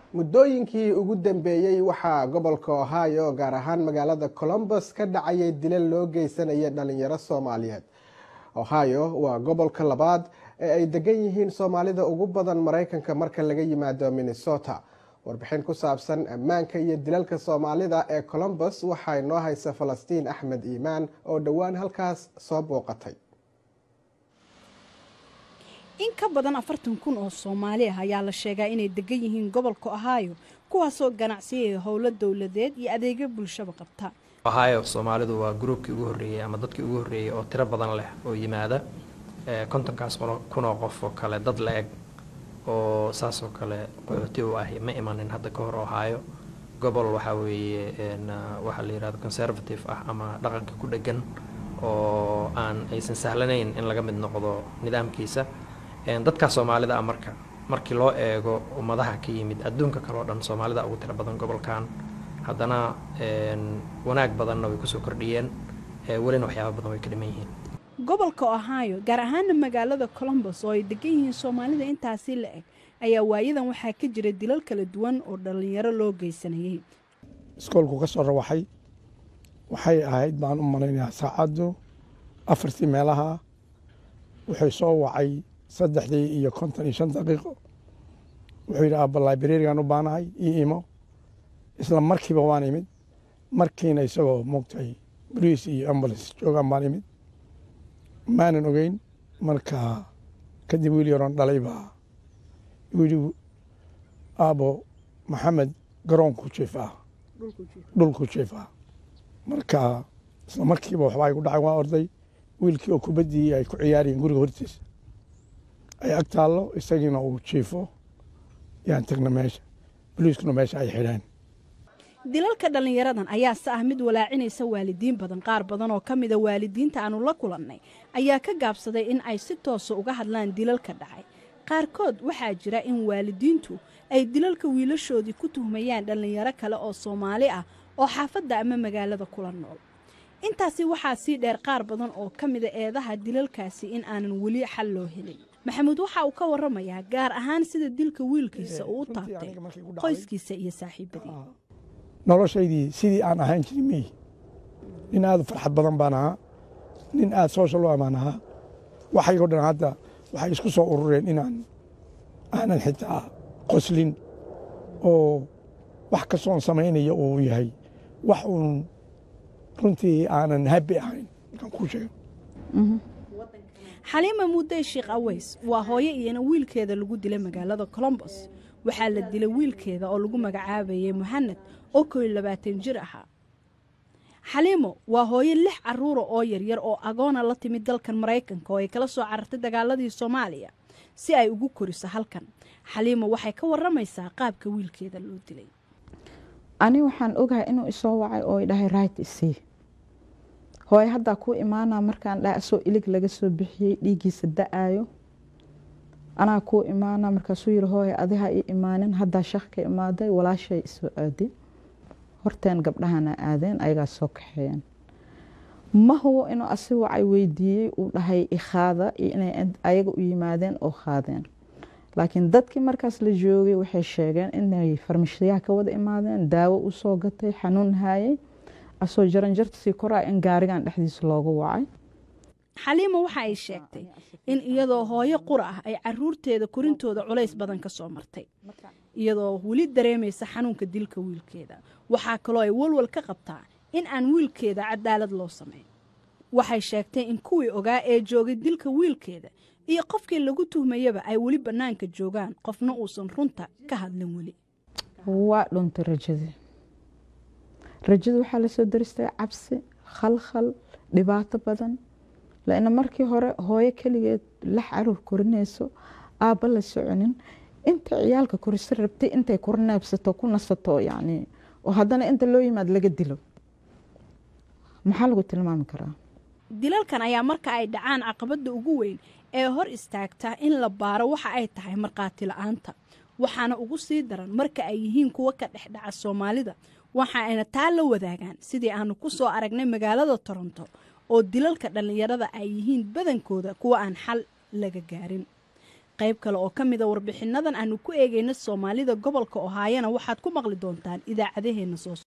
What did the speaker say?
muddooyinkii ugu dambeeyey waxaa gobolka ohio gaar ahaan magaalada colombus ka dhacayay dilal loo geysanaya dhalinyaro soomaaliyeed ohio waa gobolka labaad ee ay degan yihiin soomaalida ugu badan maraykanka marka laga yimaado minnesota warbixin ku saabsan ammaanka iyo dilalka soomaalida ee colombus waxaa inoo haysa falastiin axmed iimaan oo dhowaan halkaas soo booqatay in ka badan afartan kun oo soomaali ah ayaa la sheegaa inay degan yihiin gobolka ohio kuwaasoo ganacsiyaya howlo dowladeed iyo adeegyo bulshaba qabta ohio soomaalidu waa gruubkii ugu horreeyey ama dadkii ugu horreeyey oo tiro badan leh oo yimaada kontonkaas kunoo qof oo kale dad la eg oo saasoo kale qaxooti u ah ma imanin hadda ka hor ohio gobol waxaa weeye waxaa la yihahdo conservative ah ama dhaqanka ku dhegan oo aan aysan sahlanayn in laga mid noqdo nidaamkiisa dadkaa soomaalida ah marka markii loo eego ummadaha ka yimid adduunka kale oo dhan soomaalida ugu tiro badan gobolkan haddana wanaag badanna way kusoo kordhiyeen welina waxyaaba badan way ka dhiman yihiin gobolka ohio gaar ahaana magaalada colombus oo ay degan yihiin soomaalida intaasi la eg ayaa waayadan waxaa ka jira dilal kala duwan oo dhallinyaro loo geysanayay iskoolku ka soo rawaxay waxay ahayd baan u malaynayaa saacaddu afartii meelaha wuxuu soo wacay saddexdii iyo konton iyo shan daqiiqo wuxuu yidhi aabba librarigan u baanahay io imo isla markiiba waan imid markiina isagoo moogtahay boliis iyo ambulance joogaan baan imid maanan ogeyn marka kadib wiil yaroon dhalay baa yidhi aabo maxamed garoonku jiif ah dhulku jiif ah marka isla markiiba waxbaa igu dhacay waa orday wiilkii oo kubaddii ay ku ciyaarayeen guriga hortiisa ay ag taallo isagiina uu jiifo yaan tagna meesha boliiskuna meesha ay xidheen dilalka dhallinyaradan ayaase ah mid walaacinaysa waalidiin badan qaar badan oo ka mida waalidiinta aanu la kulannay ayaa ka gaabsaday in ay si toosa uga hadlaan dilalka dhacay qaarkood waxaa jira in waalidiintu ay dilalka wiilashoodii ku tuhmayaan dhallinyaro kale oo soomaali ah oo xaafadda ama magaalada kula nool intaasi waxaa sii dheer qaar badan oo ka mida eedaha dilalkaasi in aanan weli xal loo helin maxamuud waxa uu ka waramayaa gaar ahaan sida dilka wiilkiisa uu u taabtay qoyskiisa iyo saaxiibadii noloshaydii sidii aan ahaan jirin miyi nin aad u farxad badan baan ahaa nin aad social u amaan ahaa waxaygoo dhan hadda waxay isku soo urureen inaan aanan xitaa qoslin oo wax kastoon samaynaya uu yahay wax uun runtii aanan habi ahayn markaan kuu sheego xaliima muudey sheekh aweys waa hooyo iyana wiilkeeda lagu dilay magaalada colombos waxaa la dilay wiilkeeda oo lagu magacaabayay muxaned oo koo iyo labaatan jir ahaa xaliimo waa hooyo lix caruura oo yaryar oo agoona la timid dalkan maraykanka oo ay kala soo carartay dagaaladii soomaaliya si ay ugu koriso halkan xaliimo waxay ka waramaysaa qaabka wiilkeeda loo dilay ani waxaan ogahay inuu isoo wacay oo dhahay right isii hooye haddaa kuu imaanaa markaan dhaha asoo ilig laga soo bixiyey dhiiggiisa da-aayo anaa kuu imaanaa markaasuu yiri hooye adiha ii imaanin haddaa shaq ka imaaday walaashay isoo aadin horteen gabdhahana aadeen ayagaa soo kaxeeyeen ma hubo inuu asi wacay weydiiyey uu dhahay ikhaada iyo inay ayaga u yimaadeen oo qaadeen laakiin dadkii markaas la joogay waxay sheegeen inay farmashiyaha ka wada imaadeen daawo u soo gatay xanuun haayay asoo jaranjarta sii koraa in gaarigan dhexdiisa loogu wacay xaliima waxa ay sheegtay in iyadoo hooyo qura ah ay caruurteeda korintooda culays badan ka soo martay iyadoo weli dareemaysa xanuunka dilka wiilkeeda waxaa kaloo ay walwal ka qabtaa in aan wiilkeeda cadaalad loo samayn waxay sheegtay in kuwii ogaa ee joogay dilka wiilkeeda iyo qofkii lagu tuhmayaba ay weli bannaanka joogaan qofna uusan runta ka hadlin weli waa dhuntay rajadii rajada waxaa lasoo daristay cabsi khalkhal dhibaato badan laina markii hore hooyo keligeed lax caruur korinayso aabba la soconin inta ciyaalka korisa rabtay intay kurneebsato ku nasato yani oo haddana inta loo yimaad laga dilo maxaa lagu tilmaami karaa dilalkan ayaa marka ay dhacaan caqabadda ugu weyn ee hor istaagta in la baaro waxa ay tahay markhaati la-aanta waxaana ugu sii daran marka ay yihiin kuwa ka dhex dhaca soomaalida waxa ayna taa la wadaagaan sidii aanu ku soo aragnay magaalada toronto oo dilalka dhallinyarada ay yihiin badankooda kuwa aan xal laga gaarin qayb kale oo ka mida warbixinadan aanu ku eegayna soomaalida gobolka ohaayana waxaad ku maqli doontaan idaacadaheenna soo